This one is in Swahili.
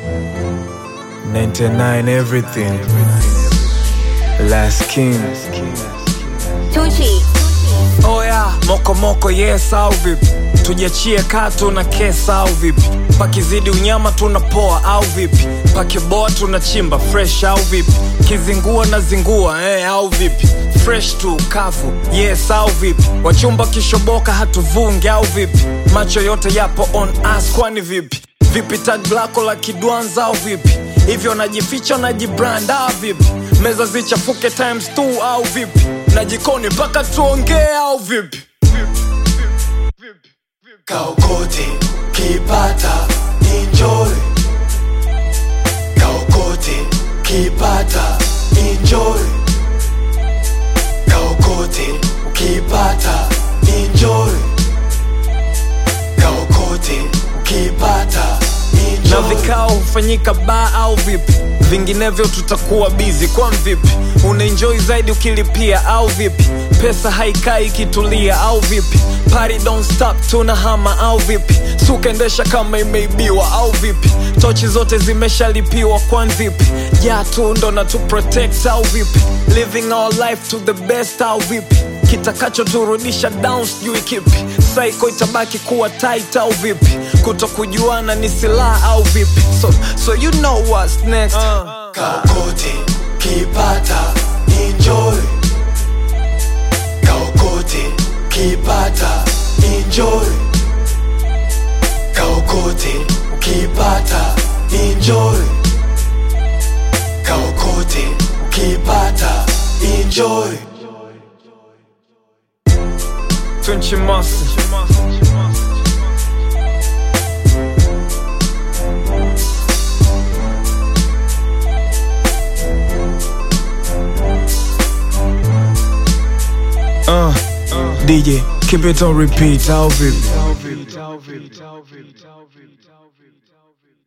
99 everything. Last King. Tucci. Oya, moko moko yes au vipi? Tujiachie katu na kesa au vipi? Pakizidi unyama tunapoa au vipi? Pakiboa tunachimba fresh au vipi? Kizingua na zingua eh, au vipi? Fresh tu kavu yes au vipi? Wachumba kishoboka hatuvungi au vipi? Macho yote yapo on us kwani vipi? Vipi tag lako la kidwanza au vipi? Hivyo najificha najibrand au vipi? Meza zichafuke times 2 au vipi? Na jikoni mpaka tuongee au vipi? Kaokote kipata enjoy Kaokote kipata enjoy Kaokote ukipata enjoy Kaokote ukipata na enjoy vikao hufanyika baa au vipi vinginevyo tutakuwa bizi kwa vipi unaenjoy zaidi ukilipia au vipi pesa haikai ikitulia au vipi Party don't stop tunahama au vipi sukaendesha kama imeibiwa au vipi tochi zote zimeshalipiwa kwan vipi ja tu ndo na tu protect au vipi living our life to the best au vipi kitakachoturudisha down sijui kipi saiko itabaki kuwa tight au vipi kuto kujuana ni silaha au vipi so, so you know what's next uh. Kaokote kipata enjoy Kaokote kipata enjoy Kaokote ukipata enjoy Kaokote ukipata enjoy Tunchi Master. Uh, DJ, keep it on repeat, au vipi?